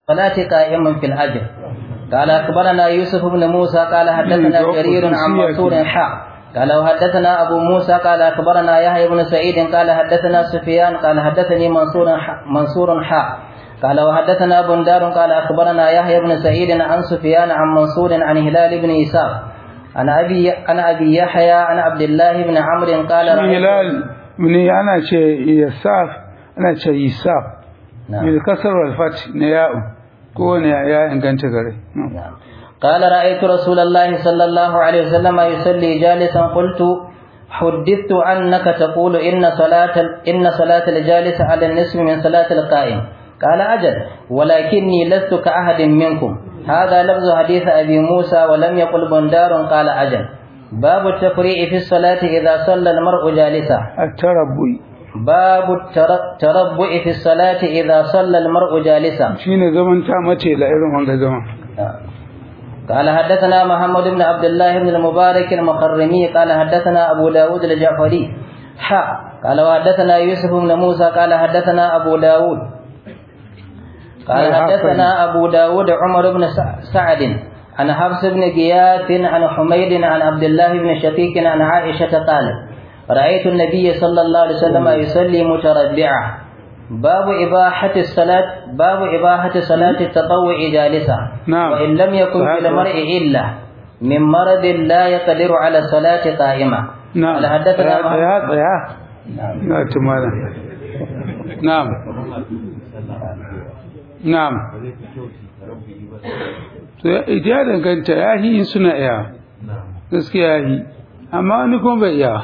صلاة قائما في الأجر قال أخبرنا يوسف بن موسى قال حدثنا جرير عن منصور حاء قال وحدثنا أبو موسى قال أخبرنا يحيى بن سعيد قال حدثنا سفيان قال حدثني منصور منصور حاء قال وحدثنا بندار قال أخبرنا يحيى بن سعيد عن سفيان عن منصور عن هلال بن إسحاق عن أبي عن أبي يحيى عن عبد الله بن عمرو قال هلال من أنا شيء يساف أنا شيء يساف نعم. بالكسر والفتح نياء كون يا إن كانت غري نعم. قال رأيت رسول الله صلى الله عليه وسلم يصلي جالسا قلت حدثت أنك تقول إن صلاة إن صلاة الجالس على النصف من صلاة القائم قال أجل ولكني لست كأحد منكم هذا لفظ حديث أبي موسى ولم يقل بندار قال أجل باب التفريع في الصلاة إذا صلى المرء جالسا التربي باب التربع في الصلاة إذا صلى المرء جالسا shine zaman ta mace da irin wanga zaman قال حدثنا محمد بن عبد الله بن المبارك المخرمي قال حدثنا أبو داود الجعفري حاء قال وحدثنا يوسف بن موسى قال حدثنا أبو داود قال حدثنا أبو داود عمر بن سعد عن حفص بن غياث عن حميد عن عبد الله بن شقيق عن عائشة قالت رأيت النبي صلى الله عليه وسلم يصلي متربعا باب إباحة الصلاة باب إباحة صلاة التطوع جالسا نعم. وإن لم يكن صحيح. في المرء إلا من مرض لا يقدر على الصلاة قائمة نعم قال حدثنا يا محمد- يا يا نعم. na tumana na'am na'am to ya ya danganta ya yi in suna iya gaskiya ya yi amma wani kuma bai iya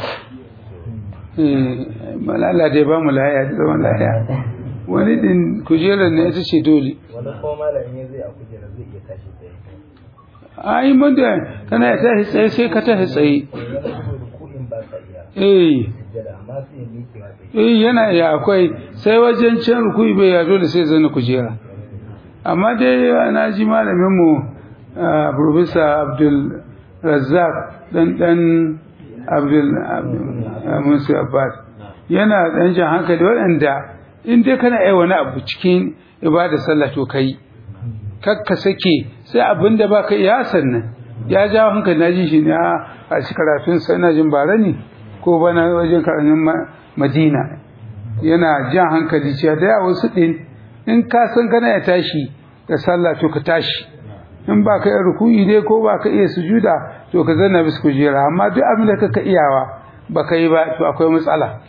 eh malala dai ba mu lahiya da zaman lahiya wani din kujerar ne ita ce dole wani kuma malamin ya zai a kujera zai iya tashi tsaye ai mun da kana ya tashi tsaye sai ka tashi tsaye wani kuma ruku'in ba sa iya eh sujjada amma sai ya miƙe wa tsaye eh yana iya akwai sai wajen can rukui bai ya dole sai zana kujera amma dai na ji malamin mu ah, professor Abdul Razzaq dan dan Abdul Abdul- ah, Musa Abbas yana dan jan hankali waɗanda in dai kana yi wani abu cikin ibada sallah to kai kakka sake sai abin da baka iya sannan ya jawo hankali na ji shi ne a a shi karatun sa ina jin bara ne ko bana wajen karatun Ma- Madina yana jan hankali cewa da yawa wasu din in ka san kana ya tashi da sallah to ka tashi in ba ka iya ruku'i dai ko ba ka iya sujuda to ka zanna bis kujera amma duk abin da kaka iyawa ba ka yi ba to akwai matsala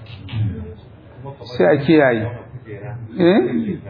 sai a kiyaye eh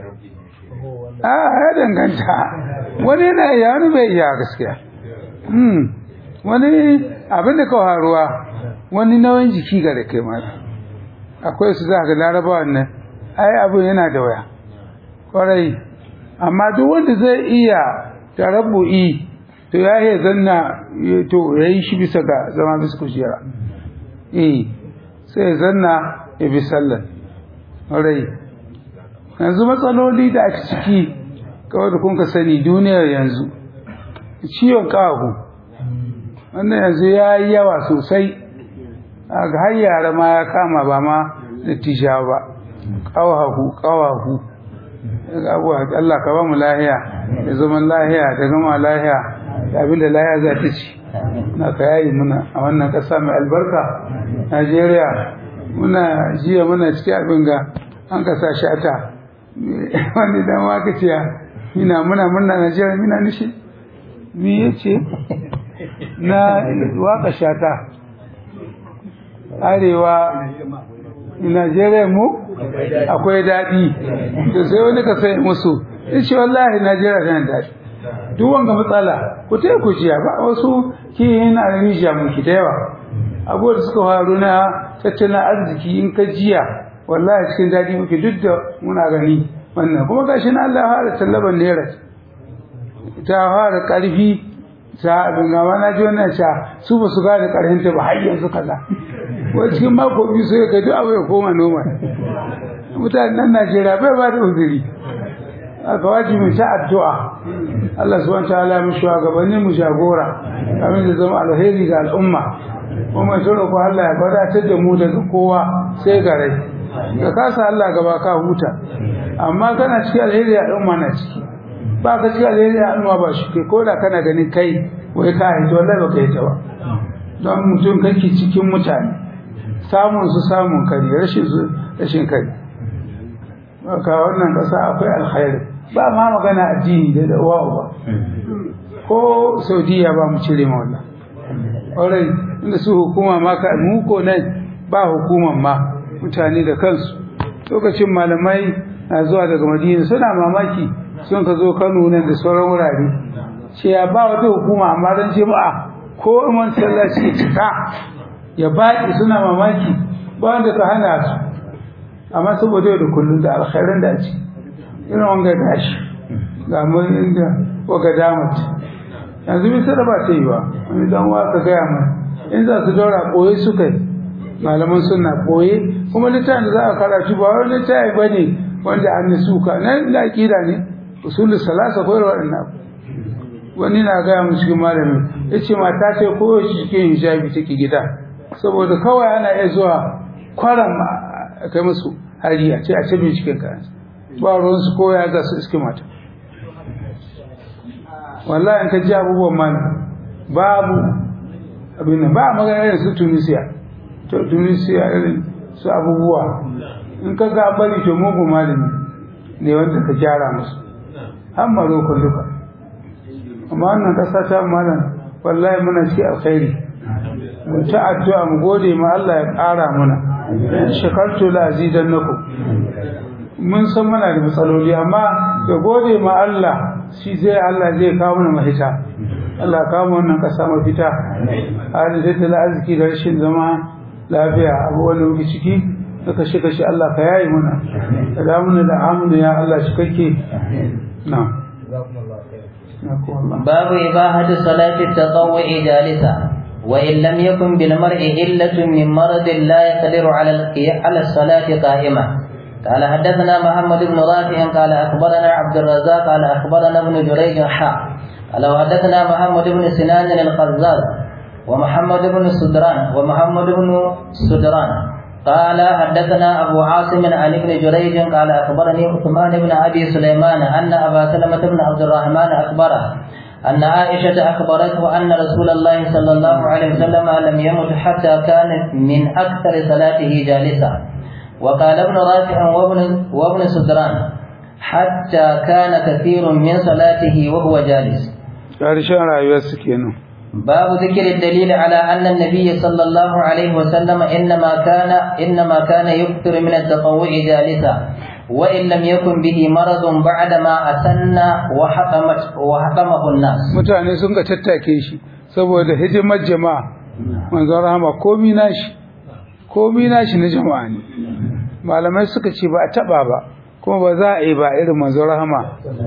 a ya danganta wani yana iya wani bai iya gaskiya Hmm. wani abin da ka faruwa wani nauyin jiki ga da kai mata akwai su za ka larabawa nan ai abin yana da waya kwarai amma duk wanda zai iya tarabbu'i to ya yi zanna ya- to ya yi shi bisa ga zama bisa kujera eh sai ya zanna ya bi sallar kwarai yanzu matsaloli da ake ciki kawai da kun ka sani duniyar yanzu ciwon ƙahu wannan yanzu ya yi yawa sosai a ga har yara ma ya kama ba ma da tisha ba ƙawahu ƙawahu daga abuwa Allah ka ba mu lahiya da zaman lahiya da gama lahiya da abinda lahiya za ta ci na ka yayi muna a wannan ƙasa mai albarka Najeriya muna jiya muna cikin abin ga an kasa shata wani dan waka ce mina muna muna Najeriya mina nishi me yace na waka shata arewa Najeriya mu akwai daɗi to sai wani ka sai musu in ce wallahi Najeriya tana daɗi duk wanga matsala ku ta ku jiya ba wasu kihin a rijiya muke da yawa abubuwan da suka faru na tattalin arziki in ka jiya wallahi cikin daɗi muke duk da muna gani wannan kuma gashi na Allah ya fara tallaban naira ta fara ƙarfi ta abin gama na ji wannan sha su ba su gane ƙarfinta ba har yanzu kaza wai cikin mako biyu sai ka duk abu ya koma noma mutanen nan Najeriya bai ba da uzuri aka waji mu ta addu'a Allah subhanahu wa ta'ala mu shugabanni mu jagora kamin da zama alheri ga al'umma kuma sai ko Allah ya wadatar da mu daga kowa sai ga rai ka kasa Allah gaba ka huta amma kana cikin alheri al'umma na ciki ba ka ci alheri a hannuwa ba shi kai ko da kana ganin kai wai ka haito wallahi ba ka yi ta ba don mutum kake cikin mutane samun su samun kare rashin su rashin kare ka wannan kasa akwai alkhairi ba ma magana addini da da uwa uba ko saudiya ba mu cire ma wannan ƙwarai inda su hukuma ma ka mu ko nan ba hukuman ma mutane da kansu lokacin malamai na zuwa daga madina suna mamaki sun ka zo kano nan da sauran wurare ce ya ba wata hukuma amma don jama'a ko iman sallaci cika ya baƙi suna mamaki ba wanda ka hana su amma saboda yau da kullum da alkhairan da ci irin wanga gashi ga mun da waga damat yanzu bisa da ba ta yi ba wani dan wa ka gaya mai in za su daura koyi suka yi malaman suna koye kuma littafin da za a karatu ba wani littafi ba ne wanda an suka nan da aƙida ne usulul salasa ko waɗannan wani na gaya mu cikin malamin ya ce mata ta koyo shi cikin hijabi take gida saboda kawai ana iya zuwa kwaran a kai musu hari a ce a ce cikin kayan ba ruwan su koya ga su iske mata wallahi in ka ji abubuwan man babu abin nan ba magana irin su tunisiya to tunisiya irin su abubuwa in ka ga bari to mugu malami ne wanda ka gyara musu har maroko duka amma wannan kasa ta malam wallahi muna ci alkhairi mu ta addu'a mu gode ma Allah ya ƙara mana shakartu la azidannakum mun san muna da matsaloli amma da gode ma Allah shi zai Allah zai kawo mana mahita Allah kawo mu wannan kasa mafita hali da ta arziki da rashin zama lafiya abubuwan da muke ciki da kashe kashe Allah ka yayi mana ka da mana da amuna ya Allah shi kake na'am باب إباحة صلاة التطوع جالسا وإن لم يكن بالمرء إلة من مرض لا يقدر على على الصلاة قائمة قال حدثنا محمد بن رافع قال أخبرنا عبد الرزاق قال أخبرنا ابن جريج حا قال وحدثنا محمد بن سنان القزاز ومحمد بن سدران ومحمد بن سدران قال حدثنا أبو عاصم عن ابن جريج قال أخبرني عثمان بن أبي سليمان أن أبا سلمة بن عبد الرحمن أخبره أن عائشة أخبرته أن رسول الله صلى الله عليه وسلم لم يمت حتى كان من أكثر صلاته جالسا وقال ابن رافع وابن, وابن سدران حتى كان كثير من صلاته وهو جالس ƙarshen rayuwarsu kenan باب ذكر الدليل على أن النبي صلى الله عليه وسلم إنما كان إنما كان يكثر من التطوع جالسا وإن لم يكن به مرض بعدما أسن وحكمت وحكمه الناس mutane sun ga tattake shi saboda hidimar jama'a manzon rahama komi nashi komi nashi na jama'a ne malamai suka ce ba a taba ba kuma ba za a yi ba irin manzon rahama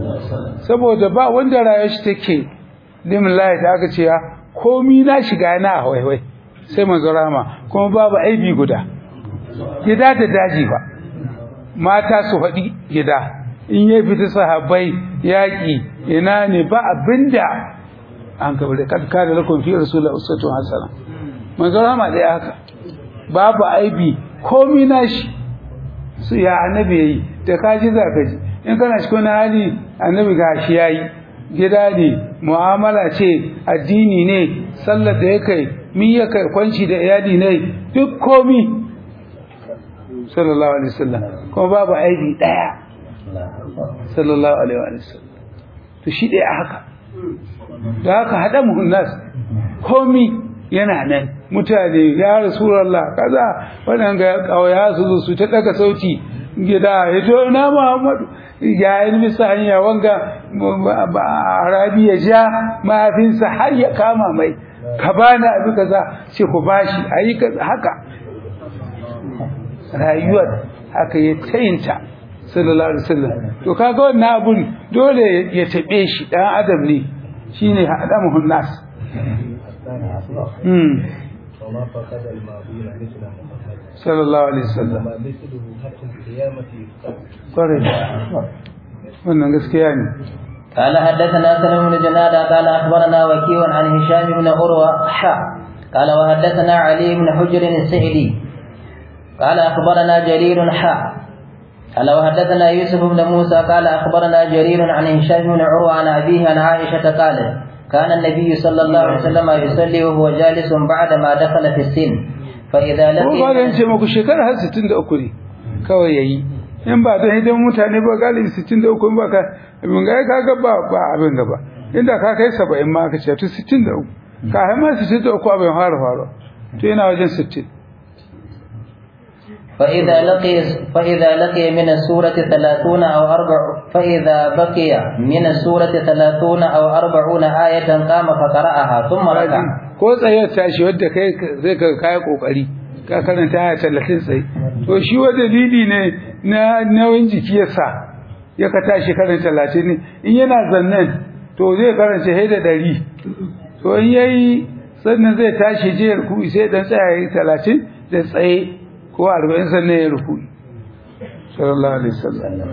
saboda ba wanda rayuwar shi take limin layi da aka ce ya komi na shiga na a waiwai sai manzo rama kuma babu aibi guda gida da daji ba mata su faɗi gida in ya fita sahabbai yaƙi ina ne ba abinda an kabar da kadka da lakon fi rasulullah usatu hasana manzo rama da haka babu aibi komi na shi su ya annabi yayi da kaji za ka ji in kana cikin hali annabi gashi yayi gida ne mu'amala ce addini ne sallar da ya kai min ya kai kwanci da iyali ne duk komi sallallahu alaihi wasallam kuma babu aibi daya sallallahu alaihi wasallam to shi dai haka da haka hada muhunnas komi yana nan mutane ya rasulullah kaza wannan ga kawaya su su ta daga sauti gida ya to na muhammadu ya yi bisa hanya wanga arabi ya ja mafinsa har ya kama mai ka bani abu kaza ce ku bashi ayi haka rayuwar haka ya tayinta sallallahu alaihi wasallam to kaga wannan abun dole ya tabe shi dan adam ne shine adamuhun nas وما فقد الماضين مثل محمد sallallahu alaihi wasallam وما مثله حتى القيامة يفتح kwarai wannan gaskiya ne قال حدثنا سلم بن جنادة قال أخبرنا وكيع عن هشام بن عروة حا قال وحدثنا علي بن حجر السعدي قال أخبرنا جرير حا قال وحدثنا يوسف بن موسى قال أخبرنا جرير عن هشام بن عروة عن أبيه عن عائشة قالت كان النبي صلى الله عليه وسلم يصلي وهو جالس بعدما دخل في السن فإذا ko ba لقي zan ce muku shekara har 63 ne kawai yayi in ba don hidan mutane ba galibi 63 in ba ka abin ga ka ga ba ba abin gaba inda ka kai 70 ma ka ce to 63 ka hai ma 63 abin fara fara to yana wajen 60 فإذا لقي فإذا لقي من السورة ثلاثون أو أربع فإذا بقي من السورة ثلاثون أو أربعون آية قام فقرأها ثم ركع ko tsayar tashi wadda kai zai ka kai kokari ka karanta aya 30 tsaye to shi wa dalili ne na nauyin jiki yasa ya ka tashi karanta 30 ne in yana zannan to zai karanta hay da 100 to in yayi sannan zai tashi je ruku sai dan tsaya yayi 30 da tsaye ko 40 sannan ya ruku sallallahu alaihi wasallam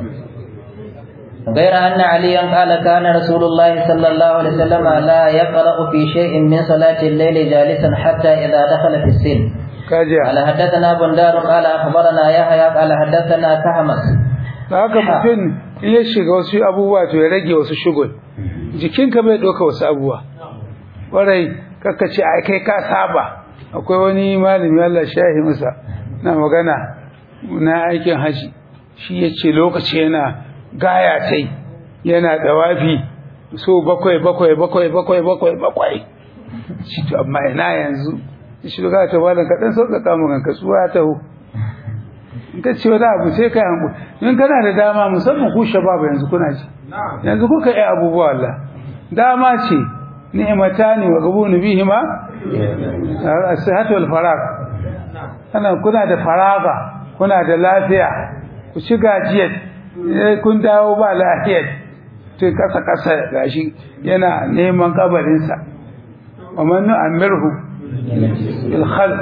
غير أن عليا قال كان رسول الله صلى الله عليه وسلم لا يقرأ في شيء من صلاة الليل جالسا حتى إذا دخل في السن kaje قال حدثنا بندار قال أخبرنا يحيى قال حدثنا كهمس haka mutum in ya shiga wasu abubuwa to ya rage wasu shugul jikinka bai ɗauka wasu abubuwa ƙwarai kakka ce ai kai ka saba akwai wani malami Allah shahi masa na magana na aikin haji shi ya ce lokaci yana gaya tai yana dawafi so bakwai bakwai bakwai bakwai bakwai bakwai shi to amma ina yanzu shi ga ta malam ka dan sauƙaƙa mu kanka tsuwa ta hu in ka ce wani abu sai ka hanku in kana da dama musamman ku shababa yanzu kuna ji yanzu kuka yi abubuwa Allah dama ce ni'matani wa gabunu bihima as-sihhatu wal farag ana kuna da faraga kuna da lafiya ku ci gajiyar eh, kun dawo ba lafiyar to kasa kasa gashi yana neman kabarinsa wa man nu'ammirhu bil khalq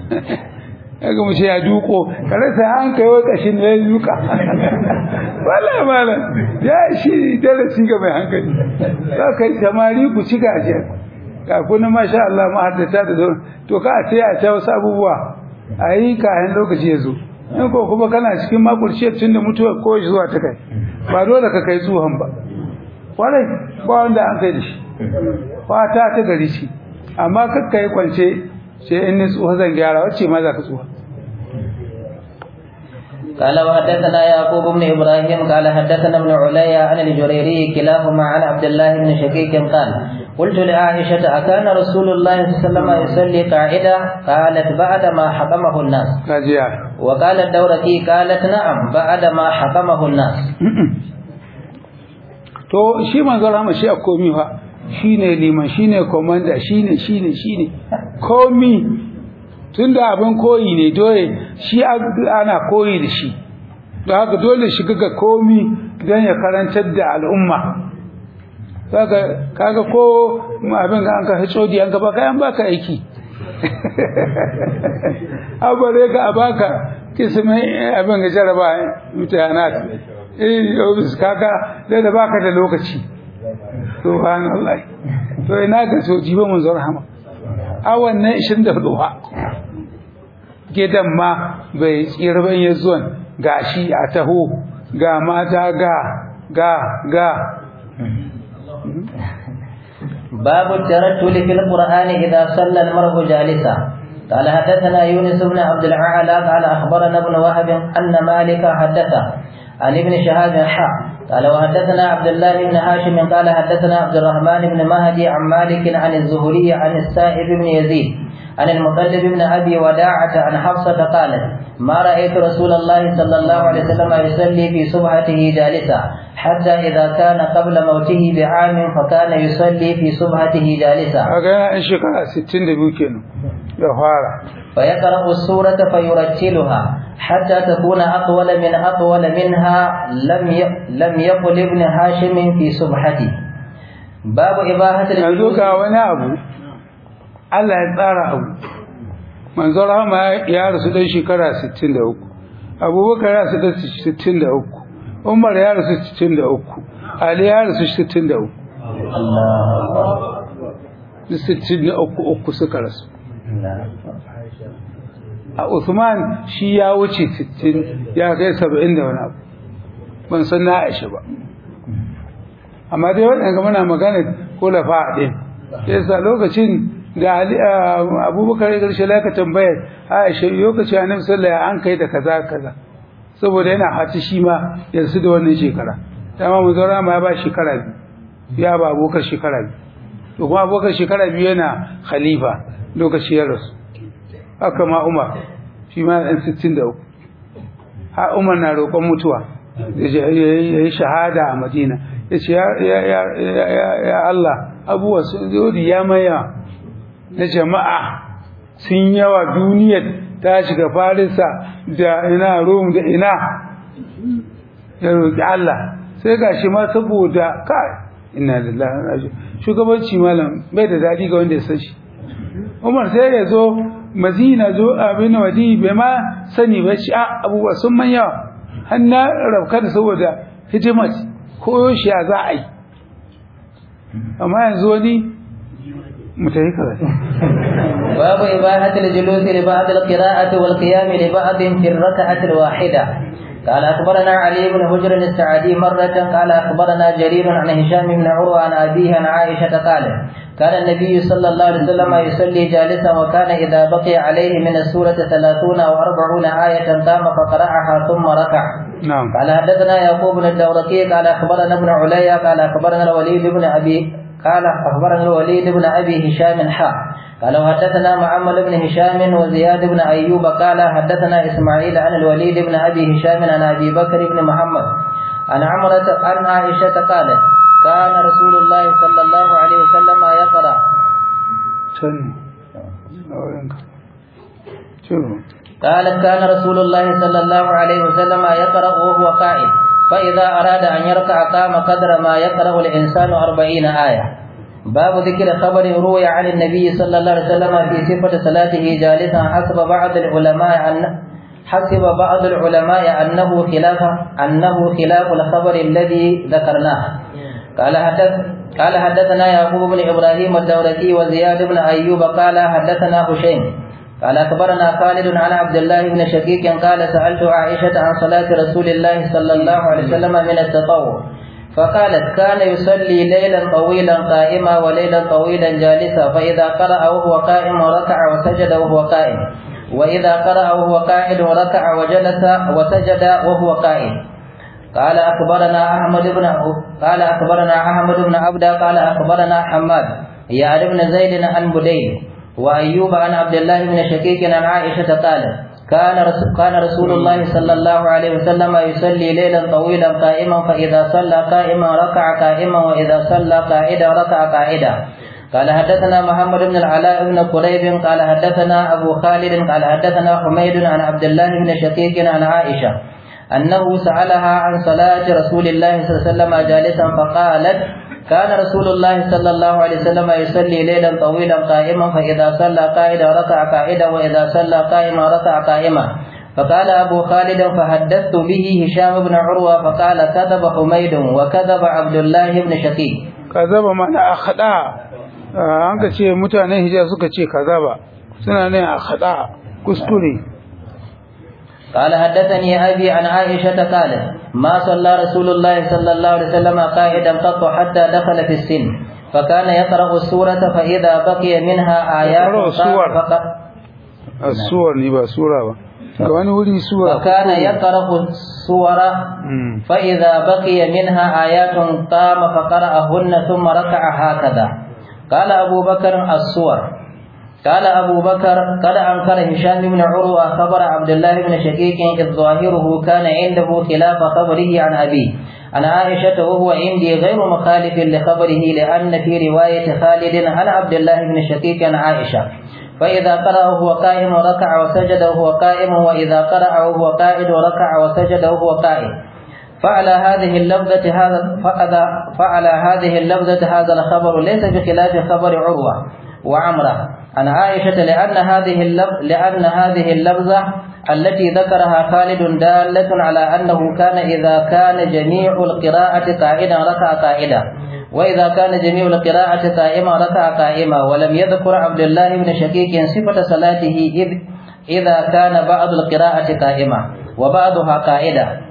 kaga mu ce ya duko kare sai an kai wa kashin da ya duka wallahi malam ya shi darasi ga mai hankali za ka yi samari ku ci gajiyar ga kuna masha Allah mahaddata da zo to ka ce a ta wasu abubuwa a yi kayan lokaci ya zo in ko kuma kana cikin makurciyar tun da mutuwar ko zuwa ta kai ba dole ka kai tsohon ba kwarai ba wanda an kai da shi fata ta gari ce amma kakka yi kwance sai in ni tsoho zan gyara wacce ma za ka tsoho قال وحدثنا يعقوب بن ابراهيم قال حدثنا ابن عليا عن الجريري كلاهما عن عبد الله بن شقيق قال قلت لعائشة أكان رسول الله صلى الله عليه وسلم يصلي قاعدة قالت بعد ما حكمه الناس kajiya وقال الدورقي قالت نعم بعد ما حكمه الناس to shi manzon rahama shi a komi fa shine liman shine komanda shine shine shine komi tunda abin koyi ne dole shi ana koyi da shi don haka dole shiga ga komi don ya karantar da al'umma kaga kaga ko abin ga an ka hitsodi an ka baka an baka aiki abare ka a baka kismin abin ga jaraba mutahanat eh obis kaga da da baka da lokaci subhanallah to ina ga so jibo mun zo rahama awan ne 24 gidan ma bai tsira ban ya zuwan gashi a taho ga mata ga ga ga باب الترتل في القرآن إذا صلى المرء جالسا قال حدثنا يونس بن عبد الأعلى قال أخبرنا ابن وهب أن مالك حدثه عن ابن شهاب حا قال وحدثنا عبد الله بن هاشم قال حدثنا عبد الرحمن بن مهدي عن مالك عن الزهري عن السائب بن يزيد عن المطلب بن أبي وداعة عن حفصة قالت ما رأيت رسول الله صلى الله عليه وسلم يصلي في صبحته جالسا حتى إذا كان قبل موته بعام فكان يصلي في صبحته جالسا kaga yana in shekara 62 kenan da fara فيقرأ السورة فيرتلها حتى تكون أطول من أطول منها لم ي... لم يقل ابن هاشم في صبحته باب إباحة yanzu الجلوس ga wani abu Allah ya tsara abu manzo rahama ya rasu dan shekara 63 Abubakar ya rasu dan 63 Umar ya rasu 63 Ali ya rasu 63 الله duk 63 uku suka rasu a Uthman shi ya wuce 60 ya kai 70 da wani abu ban san na Aisha ba amma dai waɗanda muna magana ko lafa ɗin yasa lokacin da Ali Abubakar ya garshe laka tambayar Aisha lokacin Annabi sallallahu alaihi an kai da kaza kaza saboda yana hati shi ma yanzu da wannan shekara dama mu zaura ma ya ba shekara biyu ya ba Abubakar shekara biyu to kuma Abubakar shekara biyu yana khalifa lokacin ya rasu haka ma Umar shi ma ɗan 63 har Umar na roƙon mutuwa ya yi shahada a Madina ya ce ya Allah abubuwa sun zodi ya maya na jama'a sun yawa duniyar ta shiga farisa da ina rom da ina ya roƙi Allah sai ga shi ma saboda kai ina lillahi shugabanci malam bai da daɗi ga wanda ya san shi Umar sai ya zo Madina zo abin wadi bai ma sani ba shi abubuwa sun man yawa har na rabka da saboda hidimar ko shi za a yi amma yanzu wani mutayi kaza باب إباحة الجلوس لبعض القراءة والقيام لبعض في الركعة الواحدة قال أخبرنا علي بن هجر السعدي مرة قال أخبرنا جرير عن هشام بن عروة عن أبيه عن عائشة قال كان النبي صلى الله عليه وسلم يصلي جالسا وكان إذا بقي عليه من السورة ثلاثون أو أربعون آية قام فقرأها ثم ركع نعم قال حدثنا يعقوب بن الدورقي قال أخبرنا ابن عليا قال أخبرنا الوليد بن أبي قال أخبرنا الوليد بن أبي هشام حا قال وحدثنا معمر بن هشام وزياد بن أيوب قال حدثنا إسماعيل عن الوليد بن أبي هشام عن أبي بكر بن محمد عن عمرة عن عائشة قالت كان رسول الله صلى الله عليه وسلم يقرأ can aurenka ciro قالت كان رسول الله صلى الله عليه وسلم يقرأ وهو قائم فإذا أراد أن يركع قام قدر ما يقرأ الإنسان أربعين آية باب ذكر خبر روي عن النبي صلى الله عليه وسلم في صفة صلاته جالسا حسب بعض العلماء أن حسب بعض العلماء أنه خلاف أنه خلاف الخبر الذي ذكرناه قال حدث قال حدثنا يعقوب بن إبراهيم الدورقي وزياد بن أيوب قال حدثنا هشيم قال أخبرنا خالد عن عبد الله بن شقيق قال سألت عائشة عن صلاة رسول الله صلى الله عليه وسلم من التطوع فقالت كان يصلي ليلا طويلا قائما وليلا طويلا جالسا فإذا قرأ وهو قائم ركع وسجد وهو قائم وإذا قرأ وهو قاعد ركع وجلس وسجد وهو قائم قال أخبرنا أحمد بن قال أخبرنا أحمد بن عبد قال أخبرنا حماد يعني بن زيد عن بدين وأيوب عن عبد الله بن شقيق عن عائشة قال كان رسول, كان رسول الله صلى الله عليه وسلم يصلي ليلا طويلا قائما فإذا صلى قائما ركع قائما وإذا صلى قاعدا ركع قاعدا قال حدثنا محمد بن العلاء بن قريب قال حدثنا أبو خالد قال حدثنا حميد عن عبد الله بن شقيق عن عائشة أنه سألها عن صلاة رسول الله صلى الله عليه وسلم جالسا فقالت كان رسول الله صلى الله عليه وسلم يصلي ليلا طويلا قائما فإذا صلى قائدا ركع قائدا وإذا صلى قائما ركع قائما فقال أبو خالد فحدثت به هشام بن عروة فقال كذب حميد وكذب عبد الله بن شقيق kazaba mana a khada an ka ce mutanen hijaz suka ce kazaba suna ne a khada kuskure قال حدثني أبي عن عائشة قالت ما صلى رسول الله صلى الله عليه وسلم قائدا قط حتى دخل في السن فكان يقرأ السورة فإذا بقي منها آيات يقرأ السور. قام فق- asuwar ne ba sura ba ga wani wuri sura فكان يقرأ السور Mm. فإذا بقي منها آيات قام فقرأهن ثم ركع هكذا قال أبو بكر السور قال أبو بكر قد أنكر هشام بن عروة خبر عبد الله بن شقيق إذ ظاهره كان عنده خلاف خبره عن أبيه عن عائشة وهو عندي غير مخالف لخبره لأن في رواية خالد عن عبد الله بن شقيق عن عائشة فإذا قرأ وهو قائم ركع وسجد وهو قائم وإذا قرأ وهو قائد ركع وسجد وهو قائم فعلى هذه اللفظة هذا فعلى, فعلى هذه اللفظة هذا الخبر ليس بخلاف خبر عروة وعمرة عن عائشة لأن هذه اللفظ لأن هذه اللفظة التي ذكرها خالد دالة على أنه كان إذا كان جميع القراءة قائدا ركع قائدا وإذا كان جميع القراءة قائما ركع قائما ولم يذكر عبد الله بن شقيق صفة صلاته إذ إذا كان بعض القراءة قائمة وبعضها قائدة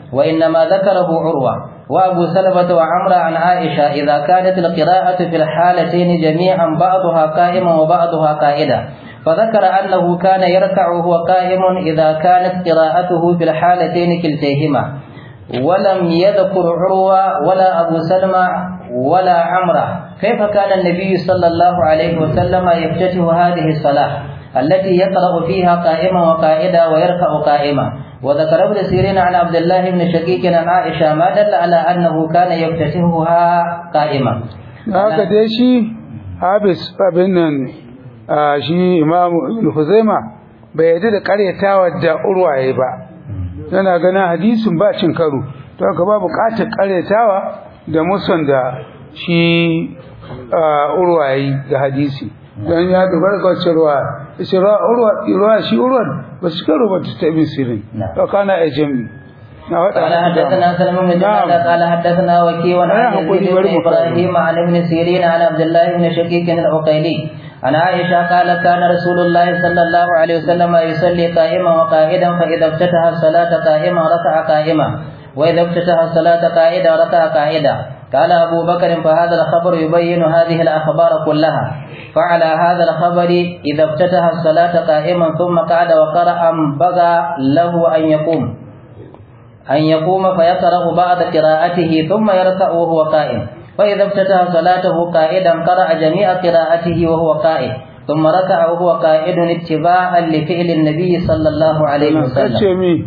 وإنما ذكره عروة وأبو سلمة وعمرة عن عائشة إذا كانت القراءة في الحالتين جميعا بعضها قائما وبعضها قائدا فذكر أنه كان يركع وهو قائم إذا كانت قراءته في الحالتين كلتيهما ولم يذكر عروة ولا أبو سلمة ولا عمرة كيف كان النبي صلى الله عليه وسلم يفتتح هذه الصلاة التي يقرأ فيها قائما وقائدا ويركع قائما وذكر ابن سيرين عن عبد الله بن شقيق عن عائشة ما دل على أنه كان يفتتحها قائما haka dai shi habis abin nan a shi imam huzaima bai yadda da karyatawa da urwaye ba yana ganin hadisin ba cin karo to haka ba bukatar karyatawa da musan da shi urwaye ga hadisi don ya dogara ga wacce ruwa shi ruwa shi urwa ba su karo ba ta ibn sirin to kana a jami قال حدثنا سلم بن جنادة قال حدثنا وكيع عن يزيد بن ابراهيم عن ابن سيرين عن عبد الله بن شقيق العقيلي عن عائشة قال كان رسول الله صلى الله عليه وسلم يصلي قائما وقائدا فإذا افتتح الصلاة قائما ركع قائما وإذا افتتح الصلاة قائدا ركع قائدا قال أبو بكر فهذا الخبر يبين هذه الأخبار كلها فعلى هذا الخبر إذا افتتح الصلاة قائما ثم قعد وقرأ بغى له أن يقوم أن يقوم فيقرأ بعد قراءته ثم يركع وهو قائم فإذا افتتح صلاته قائدا قرأ جميع قراءته وهو قائم ثم ركع وهو قائد اتباعا لفعل النبي صلى الله عليه وسلم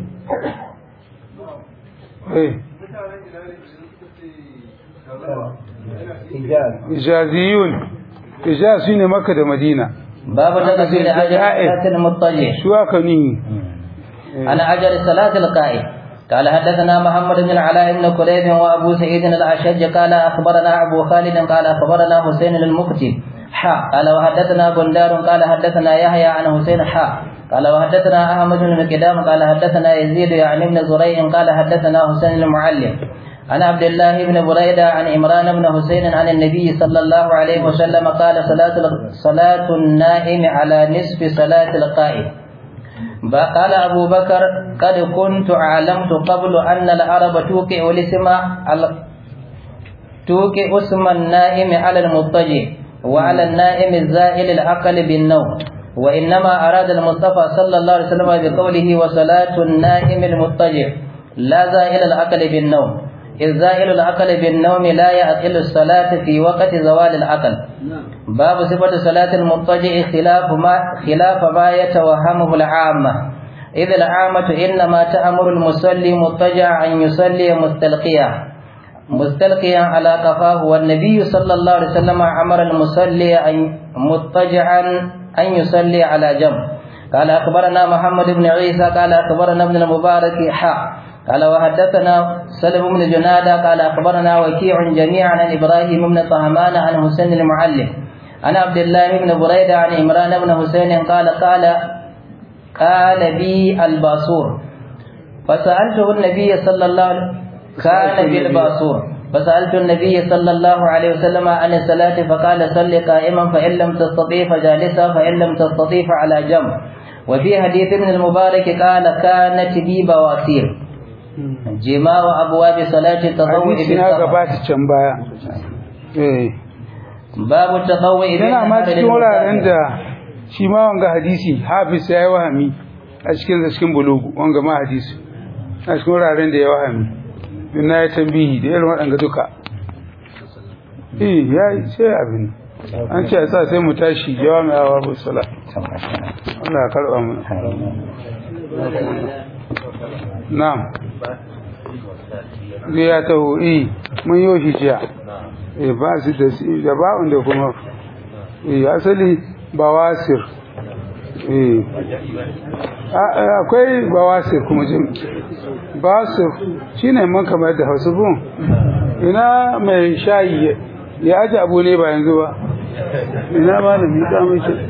ijaziyun ijaz shine makka da madina باب تقبيل أجر صلاة المضطجع شو أكني عن أجر صلاة القائم قال حدثنا محمد بن العلاء بن كليب وابو سعيد الاشج قال اخبرنا ابو خالد قال اخبرنا حسين المكتي حا قال وحدثنا بندار قال حدثنا يحيى عن حسين حا قال وحدثنا احمد بن مقدام قال حدثنا يزيد يعني ابن زريع قال حدثنا حسين المعلم عن عبد الله بن بريدة عن عمران بن حسين عن النبي صلى الله عليه وسلم قال صلاة صلاة النائم على نصف صلاة القائم قال أبو بكر قد كنت علمت قبل أن العرب توقع الاسم توقع اسم النائم على المضطجع وعلى النائم الزائل العقل بالنوم وإنما أراد المصطفى صلى الله عليه وسلم بقوله وصلاة النائم المضطجع لا زائل العقل بالنوم إذ زائل العقل بالنوم لا يعقل الصلاة في وقت زوال العقل باب صفة صلاة المضطجع خلاف ما خلاف ما يتوهمه العامة إذ العامة إنما تأمر المصلي مضطجع أن يصلي مستلقيا مستلقيا على قفاه والنبي صلى الله عليه وسلم أمر المصلي أن مضطجعا أن يصلي على جنب قال أخبرنا محمد بن عيسى قال أخبرنا ابن المبارك حا قال وحدثنا سلم بن جنادة قال أخبرنا وكيع جميعا عن إبراهيم بن طهمان عن حسين المعلم عن عبد الله بن بريدة عن عمران بن حسين قال قال قال بي الباصور فسألته النبي صلى الله عليه كان بي الباصور فسألت النبي صلى الله عليه وسلم عن الصلاة فقال صل قائما فإن لم تستطيع فجالسا فإن لم تستطيع على جنب وفي حديث ابن المبارك قال كانت بي بواسير جماع أبواب صلاة التطوع hadisi na gabata can baya eh باب التطوع yana ma cikin wuraren da shi ma wanga hadisi hafiz ya yi wahami a cikin da cikin bulugu wanga ma hadisi a cikin wuraren da ya wahami don na yi tambihi da irin waɗanga duka eh ya yi sai abin an ce a sa sai mu tashi jawa mai awa bu sala Allah ya karɓa mu na'am zai ya taho eh mun yi shi jiya eh ba su da si da ba'un da kuma eh asali bawasir eh akwai bawasir kuma jin basir shine man kamar da hausa bun ina mai shayi ya aji abu ne ba yanzu ba ina ma da miƙa mai shi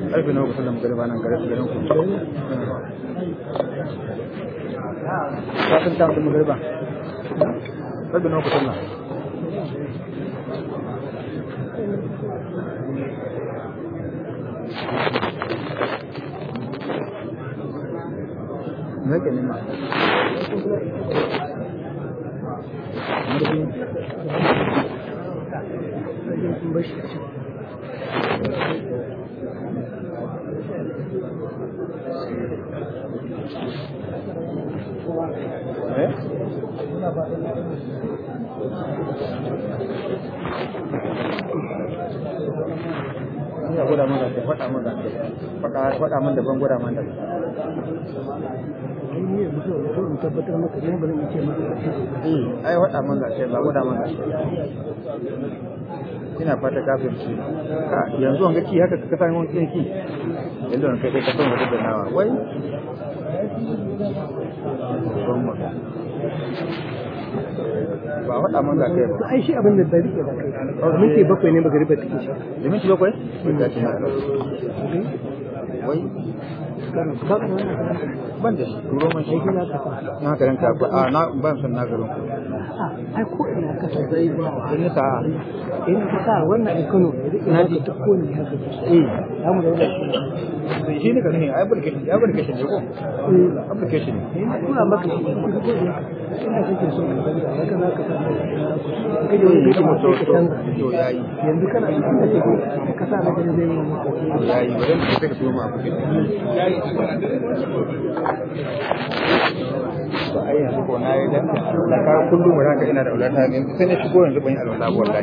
karfe nawa kusa da magariba nan garin garin ku kafin ta mutum magariba karfe nawa kusa nan me yake nema eh ya gwada mana da faɗa mana faɗa faɗa mana daban gwada mana daban eh ai faɗa mana sai ba gwada mana ina fata kafin ci ka yanzu an ga ki haka ka san wani ki yanzu an kai kai ka san wata da nawa wai ba faɗa mana kai ba ai shi abin da da rike ba kai minti bakwai ne magariba take shi da minti bakwai da shi na wai ban da shi turo man shi na garin ka a na ban san na garin ku ai ko ina ka sa zai ba in sa in ka sa wannan ai Kano na ji ta ko ne haka eh za mu da wannan shi ne garin ai application ai application ne ko application ne eh kuna maka shi ko ko ne ina kake so ka san da haka za ka sa ka je wani da kuma mutum sai ka canza to yayi yanzu kana cikin da ke ka sa na gani zai yi maka yayi bari mu sai ka turo mu application ba ai yanzu ko na yi da da ka kullum mu ranka ina da aulata ne sai na shigo yanzu ban yi alwala ba wallahi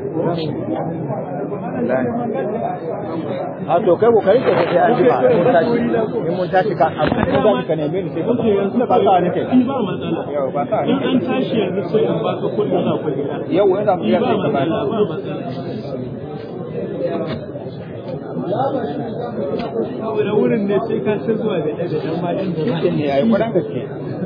wallahi a to kai kokari ka sai an jima mun tashi in mun tashi ka a mun tashi ka neme ni sai ka ba ba sa nake ba matsala yau ba sa in nake an tashi yanzu sai in baka kuɗin za ku gida yau wani da mu ya ba sai ka ba matsala ba matsala saboda wurin ne sai ka ci zuwa da ɗaya da ɗan matan da za shi ne ai kwaran gaske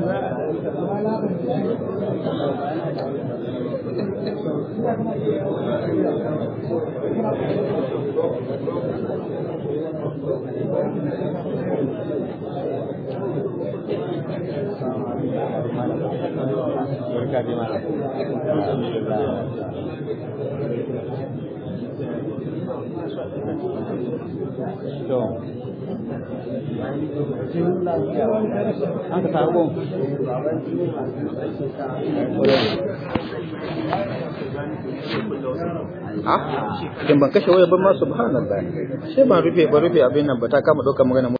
an ka sabo ha idan ban kashe waya ba ma subhanallah sai ban rufe ban rufe abin nan ba ta kama ɗaukar magana